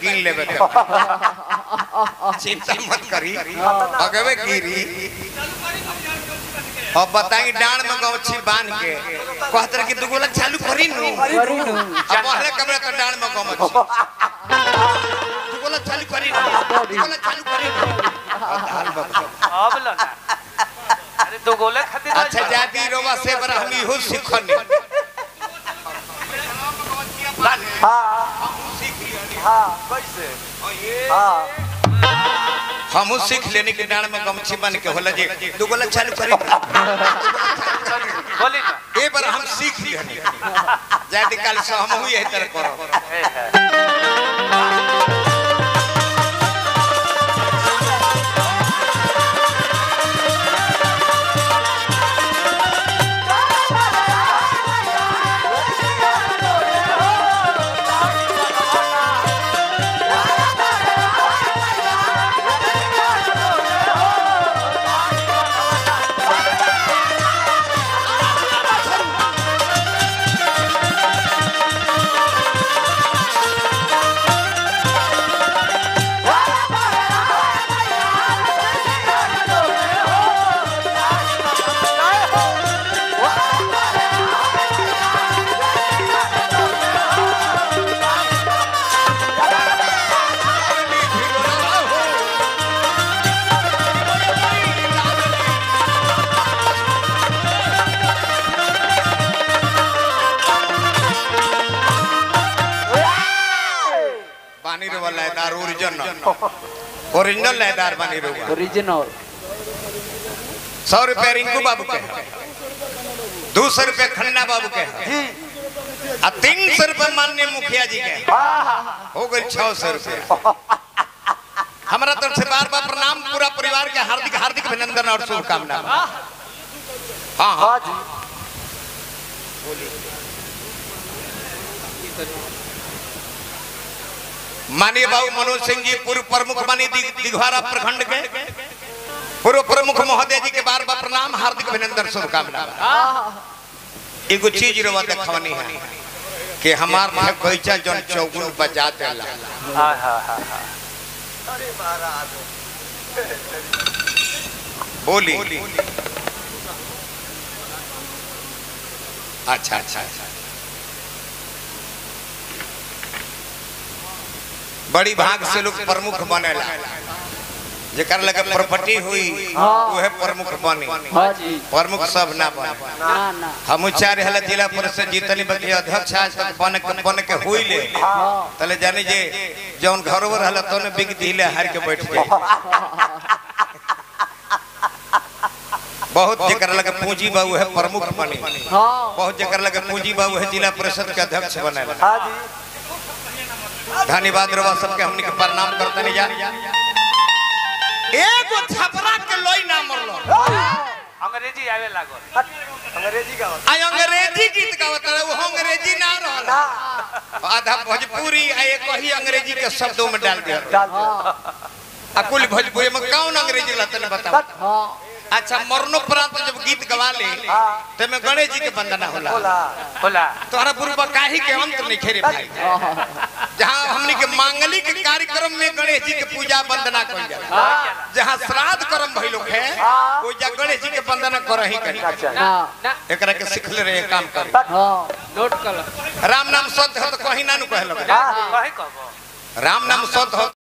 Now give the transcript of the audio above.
कीन लेबे के चिंता मत करी अगवे गिरी अब बताई डांड में गौछी बांध के कहतर कि दुगोला चालू करी नु करी नु अब पहले कमरे तो डांड में गौछी दुगोला चालू करी नु दुगोला चालू करी नु हाल बता अब लो ना अरे दो गोले खातिर ना अच्छा जाती रोवा से बरा हम इहो सिखने हाँ हाँ कैसे हाँ हमहू सीख लेने के डांड में गमछी बन के होला जे दुगोला चालू करी बोली ना ए बार हम सीख लिहनी जाती काल से हमहू यही तरह करब ए है बानी रो लयदार ओरिजिनल ओरिजिनल लयदार बानी रो ओरिजिनल सौ रुपया रिंकू बाबू के दो सौ रुपया खन्ना बाबू के जी आ तीन सौ रुपया माननीय मुखिया जी के हाँ हो गई छह सौ रुपया हमारा तरफ से बार बार प्रणाम पूरा परिवार के हार्दिक हार्दिक अभिनंदन और शुभकामना हाँ हाँ हाँ जी माननीय बाबू मनोज सिंह जी पूर्व प्रमुख मानी दिघवारा प्रखंड के पूर्व प्रमुख महोदय जी के बार बार प्रणाम हार्दिक अभिनंदन शुभकामना एगो चीज रवा देखवनी है कि हमार में कैचा जन चौगुन बजा देला हाँ हाँ हाँ हाँ बोली अच्छा अच्छा अच्छा बड़ी भाग से लोग प्रमुख बनेला जेकर लगे प्रॉपर्टी हुई वह प्रमुख बने हाँ जी प्रमुख सब ना बने ना ना हम चार हला जिला परिषद जीतनी बल्कि अध्यक्ष आज तक बन के बन के हुई ले हाँ तले जानी जे जौन घर में रहला तो ने बिक दिले हार के बैठ गए बहुत जेकर लगे पूंजी बा वह प्रमुख बने हाँ बहुत जेकर लगे पूंजी बा वह जिला परिषद के अध्यक्ष बने हाँ जी धन्यवाद रवा सबके हमनी के प्रणाम करते नहीं जा एगो छपरा के लोई ना मरलो अंग्रेजी आवे लागल अंग्रेजी का आ अंग्रेजी गीत गावत रहे वो अंग्रेजी ना रहल आधा भोजपुरी आ एक ही अंग्रेजी के शब्दों में डाल दिया डाल दिया आ कुल भोजपुरी में कौन अंग्रेजी लतन बताओ हाँ अच्छा मरणोपरांत जब गीत गवा ले ते में गणेश जी के वंदना होला बोला बोला तोहरा बुरबा काहे के अंत नहीं खेरे भाई जहाँ हमनी के मांगलिक कार्यक्रम में गणेश जी के पूजा वंदना कइल जाला जहाँ श्राद्ध कर्म भइलो है वो जा गणेश जी के वंदना करही करी अच्छा ना एकरा के सिखले रहे काम करे हाँ नोट कर राम नाम सत्य हो तो कहीं ना नु कहलो हाँ कहे कहबो राम नाम सत्य हो